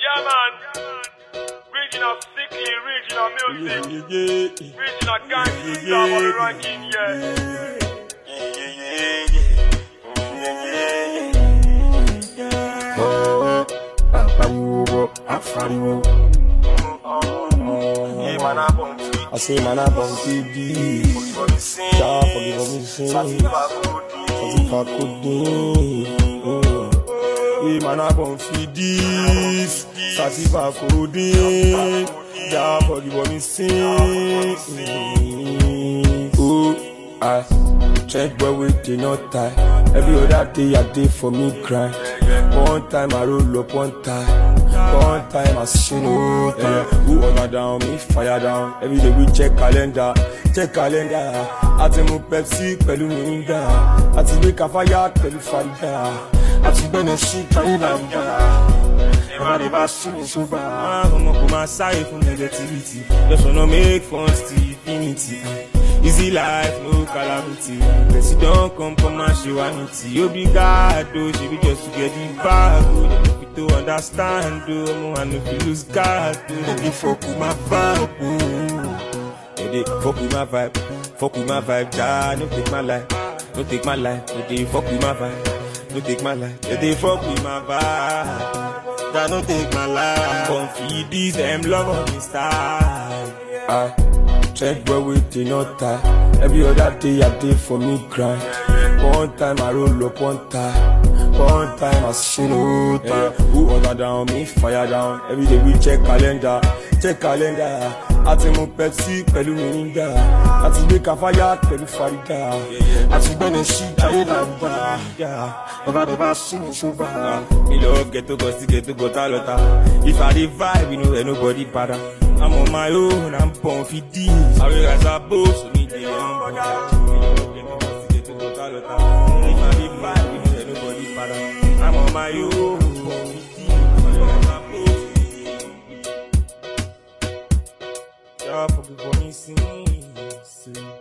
Yeah, man. Regional sickly, regional music, regional gangster, I'm on the ranking, yeah. I say man I born to be Jah forgive me sin If I could do Yeah man I born for this Sativa codeine Jah forgive me sin Oh I check where we did not tie Every other day I did for me grind One time I roll up one time One time I see no time Who order down me fire down Every day we check calendar Check calendar Àti mu Pepsi pẹ̀lú Mirinda Àti gbé kafaya pẹ̀lú Fanta Àti gbẹ́nẹ̀ sí Thailand Everybody bá sún mi sóbà Ọmọ kò máa sáré fún negativity Just wanna make fun till infinity Easy life, no calamity. Person don't come from my humanity. Obrigado, she be just to get the bag. oh. They need to understand, oh. Mo I no fit lose guard, oh. They fuck with my vibe, oh. They dey fuck with my vibe, fuck with my vibe. Jah, no take my life, no take my life. They dey fuck with my vibe, no take my life. They dey fuck with my vibe. Jah, no take my life. Come feed these them love on me style. I check where we did not tie. Every other day I did for me grind. One time I roll up one time. One time I see no time. Who order down me fire down. Every day we check calendar, check calendar. Àti mu Pepsi pẹ̀lú Mirinda. Àti gbé kafaya pẹ̀lú Farida. Àti gbẹ́nẹ̀ sí Thailand. Ọba tó bá sún mi sóbà. Mi lọ ghetto go sí ghetto go tá lọ́ta. If I dey vibe, you know, ain't nobody para. I'm on my own, I'm born for this. I will rise above, so me dey humble. If I dey vibe, you know, ain't nobody para. I'm on my own, born for this. I will rise above, so me dey humble. Jah forgive me sins.